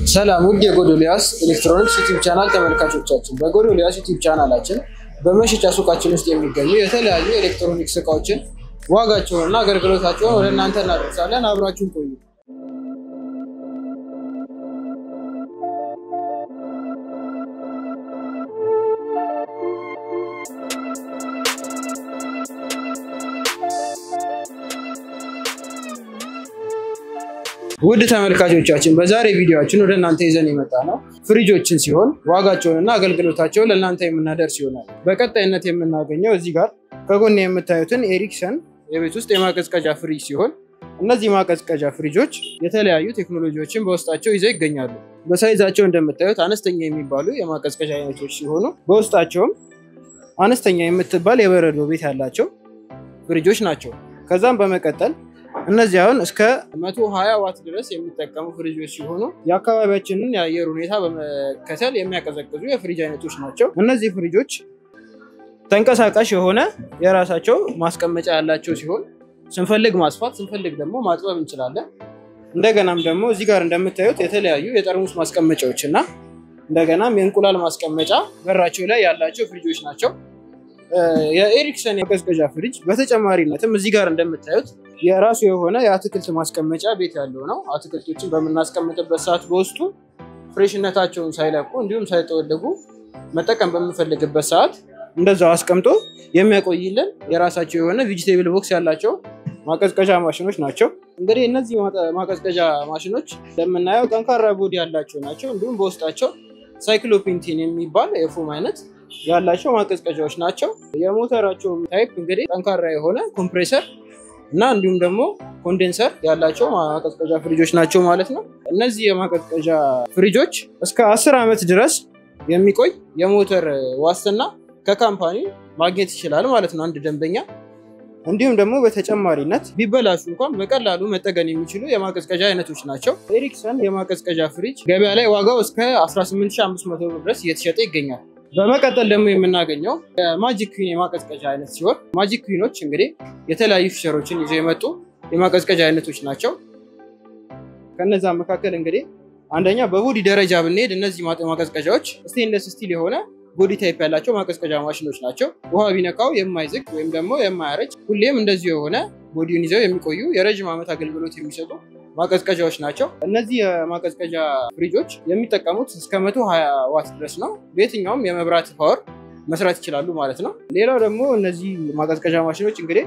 ሰላም ውድ የጎዶልያስ ኤሌክትሮኒክስ ዩቲዩብ ቻናል ተመልካቾቻችን፣ በጎዶልያስ ዩቲዩብ ቻናላችን በመሸጫ ሱቃችን ውስጥ የሚገኙ የተለያዩ ኤሌክትሮኒክስ እቃዎችን ዋጋቸውንና አገልግሎታቸውን ወደ እናንተ እናደርሳለን። አብራችሁን ቆዩ። ውድ ተመልካቾቻችን በዛሬ ቪዲዮችን ወደ እናንተ ይዘን የመጣ ነው ፍሪጆችን ሲሆን ዋጋቸውንና አገልግሎታቸውን ለእናንተ የምናደርስ ይሆናል። በቀጣይነት የምናገኘው እዚህ ጋር ከጎን የምታዩትን ኤሪክሰን የቤት ውስጥ የማቀዝቀዣ ፍሪጅ ሲሆን እነዚህ ማቀዝቀዣ ፍሪጆች የተለያዩ ቴክኖሎጂዎችን በውስጣቸው ይዘው ይገኛሉ። በሳይዛቸው እንደምታዩት አነስተኛ የሚባሉ የማቀዝቀዣ አይነቶች ሲሆኑ በውስጣቸውም አነስተኛ የምትባል የበረዶ ቤት ያላቸው ፍሪጆች ናቸው። ከዛም በመቀጠል እነዚህ አሁን እስከ 120 ዋት ድረስ የሚጠቀሙ ፍሪጆች ሲሆኑ የአካባቢያችንን የአየር ሁኔታ በመከተል የሚያቀዘቅዙ የፍሪጅ አይነቶች ናቸው። እነዚህ ፍሪጆች ተንቀሳቃሽ የሆነ የራሳቸው ማስቀመጫ ያላቸው ሲሆን ስንፈልግ ማስፋት ስንፈልግ ደግሞ ማጥበብ እንችላለን። እንደገናም ደግሞ እዚህ ጋር እንደምታዩት የተለያዩ የጠርሙስ ማስቀመጫዎች እና እንደገናም የእንቁላል ማስቀመጫ በራቸው ላይ ያላቸው ፍሪጆች ናቸው። የኤሪክሰን የቀዝቀዣ ፍሪጅ በተጨማሪነትም እዚህ ጋር እንደምታዩት የራሱ የሆነ የአትክልት ማስቀመጫ ቤት ያለው ነው። አትክልቶችን በምናስቀምጥበት ሰዓት በውስጡ ፍሬሽነታቸውን ሳይለቁ እንዲሁም ሳይጠወልጉ መጠቀም በምንፈልግበት ሰዓት እንደዛው አስቀምጦ የሚያቆይልን የራሳቸው የሆነ ቬጂቴብል ቦክስ ያላቸው ማቀዝቀዣ ማሽኖች ናቸው። እንግዲህ እነዚህ ማቀዝቀዣ ማሽኖች እንደምናየው ጠንካራ ቦዲ ያላቸው ናቸው። እንዲሁም በውስጣቸው ሳይክሎፔንቲን የሚባል የፎም አይነት ያላቸው ማቀዝቀዣዎች ናቸው። የሞተራቸው ታይፕ እንግዲህ ጠንካራ የሆነ ኮምፕሬሰር እና እንዲሁም ደግሞ ኮንዴንሰር ያላቸው ማቀዝቀዣ ፍሪጆች ናቸው ማለት ነው። እነዚህ የማቀዝቀዣ ፍሪጆች እስከ አስር ዓመት ድረስ የሚቆይ የሞተር ዋስትና ከካምፓኒ ማግኘት ይችላል ማለት ነው አንድ ደንበኛ። እንዲሁም ደግሞ በተጨማሪነት ቢበላሹ እንኳን በቀላሉ መጠገን የሚችሉ የማቀዝቀዣ አይነቶች ናቸው። ኤሪክሰን የማቀዝቀዣ ፍሪጅ ገበያ ላይ ዋጋው እስከ 18500 ብር ድረስ እየተሸጠ ይገኛል። በመቀጠል ደግሞ የምናገኘው የማጂክ ኩዊን የማቀዝቀዣ አይነት ሲሆን ማጂክ ኩዊኖች እንግዲህ የተለያዩ ፊቸሮችን ይዘው የመጡ የማቀዝቀዣ አይነቶች ናቸው። ከነዛ መካከል እንግዲህ አንደኛ በቦዲ ደረጃ ብንሄድ እነዚህ ማቀዝቀዣዎች ስቴንለስ ስቲል የሆነ ቦዲ ታይፕ ያላቸው ማቀዝቀዣ ማሽኖች ናቸው። ውሃ ቢነካው የማይዝግ ወይም ደግሞ የማያረጅ ሁሌም እንደዚሁ የሆነ ቦዲውን ይዘው የሚቆዩ የረዥም ዓመት አገልግሎት የሚሰጡ ማቀዝቀዣዎች ናቸው። እነዚህ የማቀዝቀዣ ፍሪጆች የሚጠቀሙት እስከ 120 ዋት ድረስ ነው። በየትኛውም የመብራት ፓወር መስራት ይችላሉ ማለት ነው። ሌላው ደግሞ እነዚህ ማቀዝቀዣ ማሽኖች እንግዲህ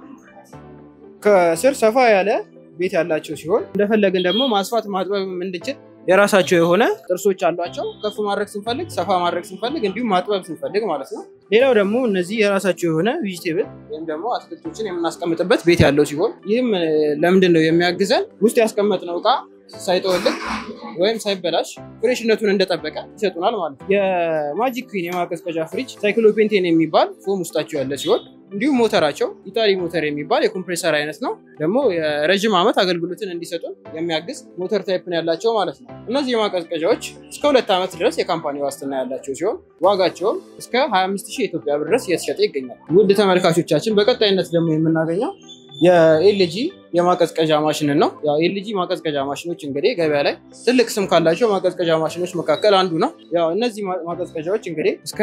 ከስር ሰፋ ያለ ቤት ያላቸው ሲሆን እንደፈለግን ደግሞ ማስፋት ማጥበብ እንድንችል የራሳቸው የሆነ ጥርሶች አሏቸው። ከፍ ማድረግ ስንፈልግ፣ ሰፋ ማድረግ ስንፈልግ፣ እንዲሁም ማጥበብ ስንፈልግ ማለት ነው። ሌላው ደግሞ እነዚህ የራሳቸው የሆነ ቬጂቴብል ወይም ደግሞ አትክልቶችን የምናስቀምጥበት ቤት ያለው ሲሆን ይህም ለምንድን ነው የሚያግዘን? ውስጥ ያስቀመጥነው እቃ ሳይጠወልግ ወይም ሳይበላሽ ፍሬሽነቱን እንደጠበቀ ይሰጡናል ማለት ነው። የማጂክ ኩዊን የማቀዝቀዣ ፍሪጅ ሳይክሎፔንቴን የሚባል ፎም ውስጣቸው ያለ ሲሆን እንዲሁም ሞተራቸው ኢታሊ ሞተር የሚባል የኮምፕሬሰር አይነት ነው። ደግሞ የረዥም ዓመት አገልግሎትን እንዲሰጡ የሚያግዝ ሞተር ታይፕን ያላቸው ማለት ነው። እነዚህ የማቀዝቀዣዎች እስከ ሁለት ዓመት ድረስ የካምፓኒ ዋስትና ያላቸው ሲሆን ዋጋቸውም እስከ 25 ሺህ የኢትዮጵያ ብር ድረስ እየተሸጠ ይገኛል። ውድ ተመልካቾቻችን በቀጣይነት ደግሞ የምናገኘው የኤልጂ የማቀዝቀዣ ማሽንን ነው። ያው ኤልጂ ማቀዝቀዣ ማሽኖች እንግዲህ ገበያ ላይ ትልቅ ስም ካላቸው ማቀዝቀዣ ማሽኖች መካከል አንዱ ነው። ያው እነዚህ ማቀዝቀዣዎች እንግዲህ እስከ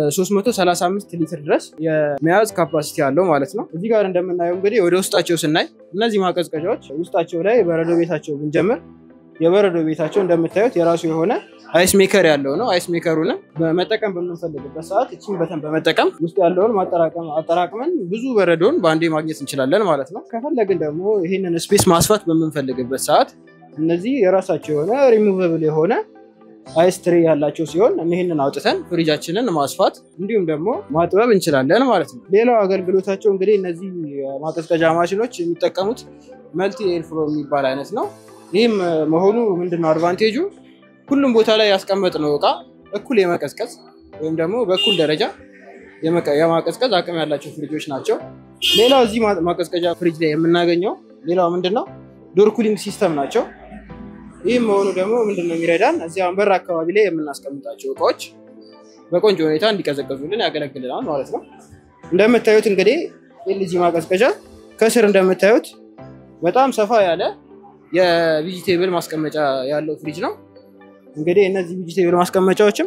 335 ሊትር ድረስ የመያዝ ካፓሲቲ አለው ማለት ነው። እዚህ ጋር እንደምናየው እንግዲህ ወደ ውስጣቸው ስናይ እነዚህ ማቀዝቀዣዎች ውስጣቸው ላይ በረዶ ቤታቸው ብንጀምር የበረዶ ቤታቸው እንደምታዩት የራሱ የሆነ አይስ ሜከር ያለው ነው። አይስ ሜከሩንም በመጠቀም በምንፈልግበት ሰዓት እችን በተን በመጠቀም ውስጥ ያለውን አጠራቅመን ብዙ በረዶን በአንዴ ማግኘት እንችላለን ማለት ነው። ከፈለግን ደግሞ ይህንን ስፔስ ማስፋት በምንፈልግበት ሰዓት እነዚህ የራሳቸው የሆነ ሪሙቨብል የሆነ አይስ ትሬ ያላቸው ሲሆን ይህንን አውጥተን ፍሪጃችንን ማስፋት እንዲሁም ደግሞ ማጥበብ እንችላለን ማለት ነው። ሌላው አገልግሎታቸው እንግዲህ እነዚህ ማቀዝቀዣ ማሽኖች የሚጠቀሙት መልቲ ኤርፍሎ የሚባል አይነት ነው። ይህም መሆኑ ምንድነው አድቫንቴጁ? ሁሉም ቦታ ላይ ያስቀመጥነው እቃ እኩል የመቀዝቀዝ ወይም ደግሞ በእኩል ደረጃ የማቀዝቀዝ አቅም ያላቸው ፍሪጆች ናቸው። ሌላው እዚህ ማቀዝቀዣ ፍሪጅ ላይ የምናገኘው ሌላው ምንድነው ዶር ኩሊንግ ሲስተም ናቸው። ይህም መሆኑ ደግሞ ምንድነው የሚረዳን እዚህ በር አካባቢ ላይ የምናስቀምጣቸው እቃዎች በቆንጆ ሁኔታ እንዲቀዘቀዙልን ያገለግልናል ማለት ነው። እንደምታዩት እንግዲህ ኤልጂ ማቀዝቀዣ ከስር እንደምታዩት በጣም ሰፋ ያለ የቪጂቴብል ማስቀመጫ ያለው ፍሪጅ ነው። እንግዲህ እነዚህ ቪጂቴብል ማስቀመጫዎችም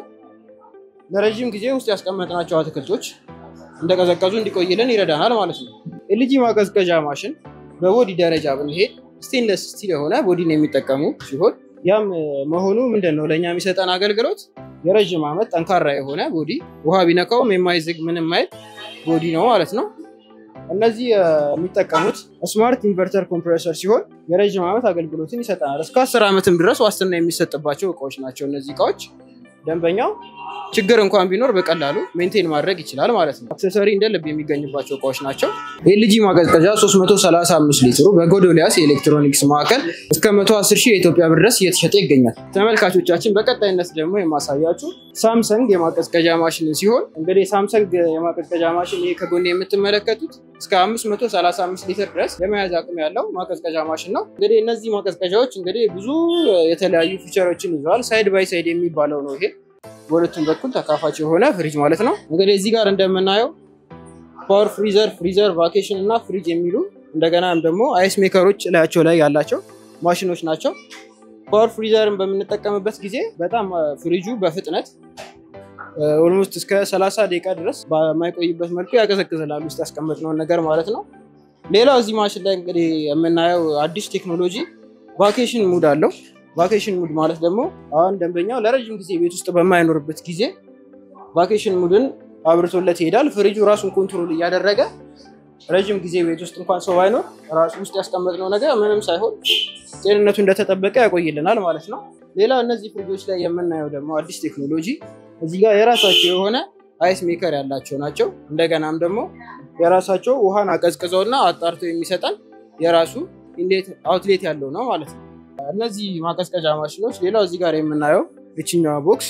ለረዥም ጊዜ ውስጥ ያስቀመጥናቸው አትክልቶች እንደቀዘቀዙ እንዲቆይልን ይረዳናል ማለት ነው። ኤልጂ ማቀዝቀዣ ማሽን በቦዲ ደረጃ ብንሄድ ስቴንለስ ስቲል የሆነ ቦዲን የሚጠቀሙ ሲሆን ያም መሆኑ ምንድን ነው ለእኛ የሚሰጠን አገልግሎት የረዥም ዓመት ጠንካራ የሆነ ቦዲ ውሃ ቢነካውም የማይዝግ ምንም አይል ቦዲ ነው ማለት ነው። እነዚህ የሚጠቀሙት ስማርት ኢንቨርተር ኮምፕሬሰር ሲሆን የረዥም ዓመት አገልግሎትን ይሰጠናል። እስከ አስር ዓመትም ድረስ ዋስትና የሚሰጥባቸው እቃዎች ናቸው። እነዚህ እቃዎች ደንበኛው ችግር እንኳን ቢኖር በቀላሉ ሜንቴን ማድረግ ይችላል ማለት ነው። አክሰሰሪ እንደ ልብ የሚገኝባቸው እቃዎች ናቸው። ኤልጂ ማቀዝቀዣ 335 ሊትሩ በጎዶሊያስ የኤሌክትሮኒክስ ማዕከል እስከ 110 ሺህ የኢትዮጵያ ብር ድረስ እየተሸጠ ይገኛል። ተመልካቾቻችን በቀጣይነት ደግሞ የማሳያችሁ ሳምሰንግ የማቀዝቀዣ ማሽን ሲሆን እንግዲህ ሳምሰንግ የማቀዝቀዣ ማሽን ይሄ ከጎን የምትመለከቱት እስከ 535 ሊትር ድረስ የመያዝ አቅም ያለው ማቀዝቀዣ ማሽን ነው። እንግዲህ እነዚህ ማቀዝቀዣዎች እንግዲህ ብዙ የተለያዩ ፊቸሮችን ይዘዋል። ሳይድ ባይ ሳይድ የሚባለው ነው ይሄ በሁለቱም በኩል ተካፋች የሆነ ፍሪጅ ማለት ነው። እንግዲህ እዚህ ጋር እንደምናየው ፓወር ፍሪዘር፣ ፍሪዘር፣ ቫኬሽን እና ፍሪጅ የሚሉ እንደገናም ደግሞ አይስ ሜከሮች ላያቸው ላይ ያላቸው ማሽኖች ናቸው። ፓወር ፍሪዘርን በምንጠቀምበት ጊዜ በጣም ፍሪጁ በፍጥነት ኦልሞስት እስከ 30 ደቂቃ ድረስ በማይቆይበት መልኩ ያቀዘቅዝላል ውስጥ ያስቀመጥነውን ነገር ማለት ነው። ሌላው እዚህ ማሽን ላይ እንግዲህ የምናየው አዲስ ቴክኖሎጂ ቫኬሽን ሙድ አለው። ቫኬሽን ሙድ ማለት ደግሞ አሁን ደንበኛው ለረዥም ጊዜ ቤት ውስጥ በማይኖርበት ጊዜ ቫኬሽን ሙድን አብርቶለት ይሄዳል። ፍሪጁ ራሱን ኮንትሮል እያደረገ ረዥም ጊዜ ቤት ውስጥ እንኳን ሰው ባይኖር ራሱ ውስጥ ያስቀመጥነው ነገር ምንም ሳይሆን ጤንነቱ እንደተጠበቀ ያቆይልናል ማለት ነው። ሌላ እነዚህ ፍሪጆች ላይ የምናየው ደግሞ አዲስ ቴክኖሎጂ እዚህ ጋር የራሳቸው የሆነ አይስ ሜከር ያላቸው ናቸው። እንደገናም ደግሞ የራሳቸው ውሃን አቀዝቅዘውና አጣርተው የሚሰጠን የራሱ ኢንሌት አውትሌት ያለው ነው ማለት ነው። እነዚህ ማቀዝቀዣ ማሽኖች ሌላው እዚህ ጋር የምናየው የችኛዋ ቦክስ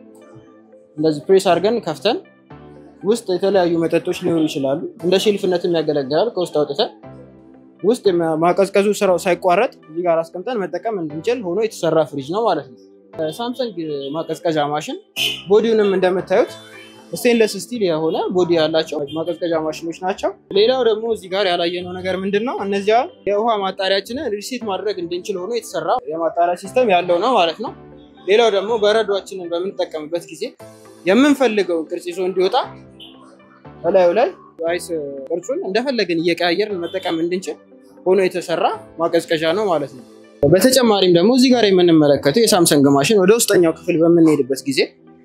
እንደዚህ ፕሬስ አድርገን ከፍተን ውስጥ የተለያዩ መጠጦች ሊሆኑ ይችላሉ። እንደ ሼልፍነትም ያገለግላል። ከውስጥ አውጥተን ውስጥ ማቀዝቀዙ ስራው ሳይቋረጥ እዚህ ጋር አስቀምጠን መጠቀም እንድንችል ሆኖ የተሰራ ፍሪጅ ነው ማለት ነው። ሳምሰንግ ማቀዝቀዣ ማሽን ቦዲውንም እንደምታዩት ስቴንለስ ስቲል የሆነ ቦዲ ያላቸው ማቀዝቀዣ ማሽኖች ናቸው። ሌላው ደግሞ እዚህ ጋር ያላየነው ነገር ምንድን ነው? እነዚያ የውሃ ማጣሪያችንን ሪሴት ማድረግ እንድንችል ሆኖ የተሰራ የማጣሪያ ሲስተም ያለው ነው ማለት ነው። ሌላው ደግሞ በረዷችንን በምንጠቀምበት ጊዜ የምንፈልገውን ቅርጽ ይዞ እንዲወጣ እላዩ ላይ አይስ ቅርጹን እንደፈለግን እየቀያየርን መጠቀም እንድንችል ሆኖ የተሰራ ማቀዝቀዣ ነው ማለት ነው። በተጨማሪም ደግሞ እዚህ ጋር የምንመለከተው የሳምሰንግ ማሽን ወደ ውስጠኛው ክፍል በምንሄድበት ጊዜ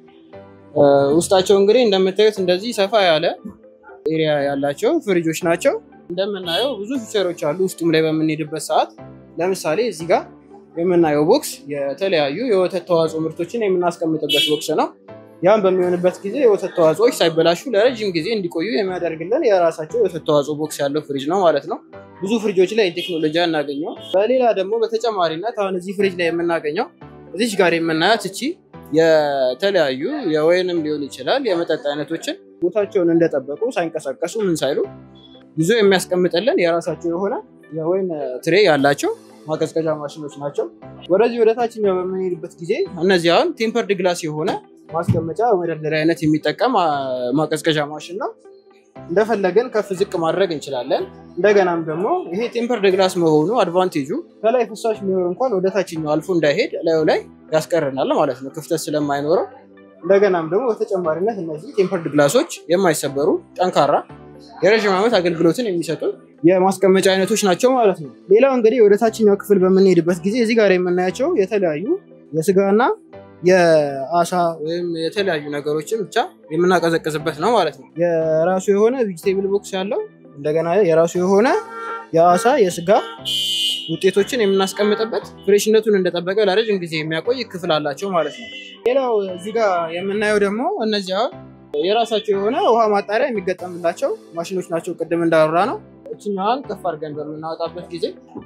ውስጣቸው እንግዲህ እንደምታዩት እንደዚህ ሰፋ ያለ ኤሪያ ያላቸው ፍሪጆች ናቸው። እንደምናየው ብዙ ፊቸሮች አሉ። ውስጡም ላይ በምንሄድበት ሰዓት ለምሳሌ እዚህ ጋር የምናየው ቦክስ የተለያዩ የወተት ተዋጽኦ ምርቶችን የምናስቀምጥበት ቦክስ ነው። ያም በሚሆንበት ጊዜ የወተት ተዋጽኦዎች ሳይበላሹ ለረዥም ጊዜ እንዲቆዩ የሚያደርግልን የራሳቸው የወተት ተዋጽኦ ቦክስ ያለው ፍሪጅ ነው ማለት ነው። ብዙ ፍሪጆች ላይ ቴክኖሎጂ አናገኘው። በሌላ ደግሞ በተጨማሪነት አሁን እዚህ ፍሪጅ ላይ የምናገኘው እዚች ጋር የምናያት እቺ የተለያዩ የወይንም ሊሆን ይችላል የመጠጥ አይነቶችን ቦታቸውን እንደጠበቁ ሳይንቀሳቀሱ ምን ሳይሉ ይዞ የሚያስቀምጥልን የራሳቸው የሆነ የወይን ትሬ ያላቸው ማቀዝቀዣ ማሽኖች ናቸው። ወደዚህ ወደ ታችኛው በምንሄድበት ጊዜ እነዚህ አሁን ቴምፐርድ ግላስ የሆነ ማስቀመጫ መደርደሪያ አይነት የሚጠቀም ማቀዝቀዣ ማሽን ነው። እንደፈለገን ከፍ ዝቅ ማድረግ እንችላለን። እንደገናም ደግሞ ይሄ ቴምፐርድ ግላስ መሆኑ አድቫንቴጁ ከላይ ፍሳሽ የሚኖር እንኳን ወደ ታችኛው አልፎ እንዳይሄድ ላዩ ላይ ያስቀርናል ማለት ነው፣ ክፍተት ስለማይኖረው። እንደገናም ደግሞ በተጨማሪነት እነዚህ ቴምፐርድ ግላሶች የማይሰበሩ ጠንካራ የረዥም ዓመት አገልግሎትን የሚሰጡ የማስቀመጫ አይነቶች ናቸው ማለት ነው። ሌላው እንግዲህ ወደ ታችኛው ክፍል በምንሄድበት ጊዜ እዚህ ጋር የምናያቸው የተለያዩ የስጋና የአሳ ወይም የተለያዩ ነገሮችን ብቻ የምናቀዘቅዝበት ነው ማለት ነው። የራሱ የሆነ ቬጅቴብል ቦክስ ያለው እንደገና የራሱ የሆነ የአሳ የስጋ ውጤቶችን የምናስቀምጥበት ፍሬሽነቱን እንደጠበቀ ለረጅም ጊዜ የሚያቆይ ክፍል አላቸው ማለት ነው። ሌላው እዚህ ጋር የምናየው ደግሞ እነዚህ አሁን የራሳቸው የሆነ ውሃ ማጣሪያ የሚገጠምላቸው ማሽኖች ናቸው። ቅድም እንዳወራ ነው። እችኛዋን ከፍ አድርገን በምናወጣበት ጊዜ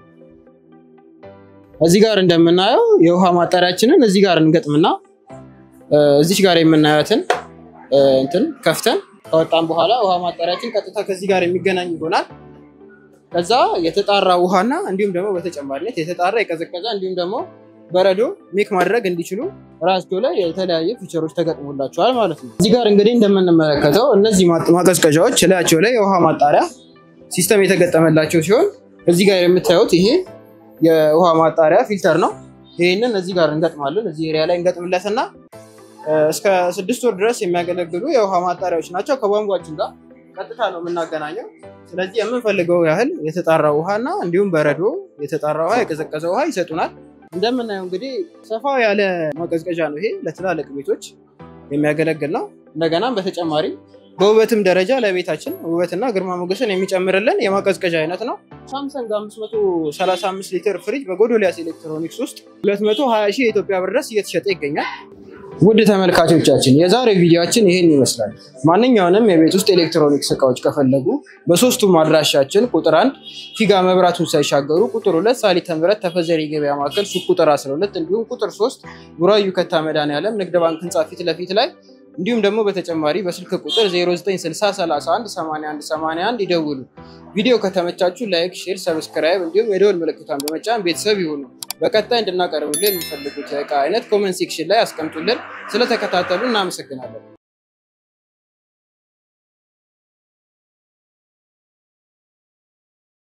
እዚህ ጋር እንደምናየው የውሃ ማጣሪያችንን እዚህ ጋር እንገጥምና እዚች ጋር የምናያትን እንትን ከፍተን ከወጣን በኋላ ውሃ ማጣሪያችን ቀጥታ ከዚህ ጋር የሚገናኝ ይሆናል። ከዛ የተጣራ ውሃና እንዲሁም ደግሞ በተጨማሪነት የተጣራ የቀዘቀዘ እንዲሁም ደግሞ በረዶ ሜክ ማድረግ እንዲችሉ ራሳቸው ላይ የተለያየ ፊቸሮች ተገጥሞላቸዋል ማለት ነው። እዚህ ጋር እንግዲህ እንደምንመለከተው እነዚህ ማቀዝቀዣዎች ላያቸው ላይ የውሃ ማጣሪያ ሲስተም የተገጠመላቸው ሲሆን እዚህ ጋር የምታዩት ይሄ የውሃ ማጣሪያ ፊልተር ነው። ይህንን እዚህ ጋር እንገጥማለን። እዚህ ኤሪያ ላይ እንገጥምለትና እስከ ስድስት ወር ድረስ የሚያገለግሉ የውሃ ማጣሪያዎች ናቸው። ከቧንቧችን ጋር ቀጥታ ነው የምናገናኘው። ስለዚህ የምንፈልገው ያህል የተጣራ ውሃና እንዲሁም በረዶ፣ የተጣራ ውሃ፣ የቀዘቀዘ ውሃ ይሰጡናል። እንደምናየው እንግዲህ ሰፋ ያለ ማቀዝቀዣ ነው ይሄ ለትላልቅ ቤቶች የሚያገለግል ነው። እንደገናም በተጨማሪ በውበትም ደረጃ ለቤታችን ውበትና ግርማ ሞገስን የሚጨምርልን የማቀዝቀዣ አይነት ነው። ሳምሰንግ 535 ሊትር ፍሪጅ በጎዶሊያስ ኤሌክትሮኒክስ ውስጥ 220 ሺህ የኢትዮጵያ ብር ድረስ እየተሸጠ ይገኛል። ውድ ተመልካቾቻችን የዛሬው ቪዲዮችን ይህን ይመስላል። ማንኛውንም የቤት ውስጥ ኤሌክትሮኒክስ እቃዎች ከፈለጉ በሶስቱም አድራሻችን ቁጥር አንድ ፊጋ መብራቱን ሳይሻገሩ፣ ቁጥር ሁለት ሳሊተ ምሕረት ተፈዘሪ ገበያ ማዕከል ሱቅ ቁጥር 12 እንዲሁም ቁጥር ሶስት ቡራዩ ከታ መድኃኔዓለም ንግድ ባንክ ህንፃ ፊት ለፊት ላይ እንዲሁም ደግሞ በተጨማሪ በስልክ ቁጥር 0960318181 ይደውሉ። ቪዲዮ ከተመቻችሁ ላይክ፣ ሼር፣ ሰብስክራይብ እንዲሁም የደወል ምልክቷን በመጫን ቤተሰብ ይሁኑ። በቀጣይ እንድናቀርብልን የሚፈልጉት እቃ አይነት ኮመንት ሴክሽን ላይ አስቀምጡልን። ስለተከታተሉ እናመሰግናለን።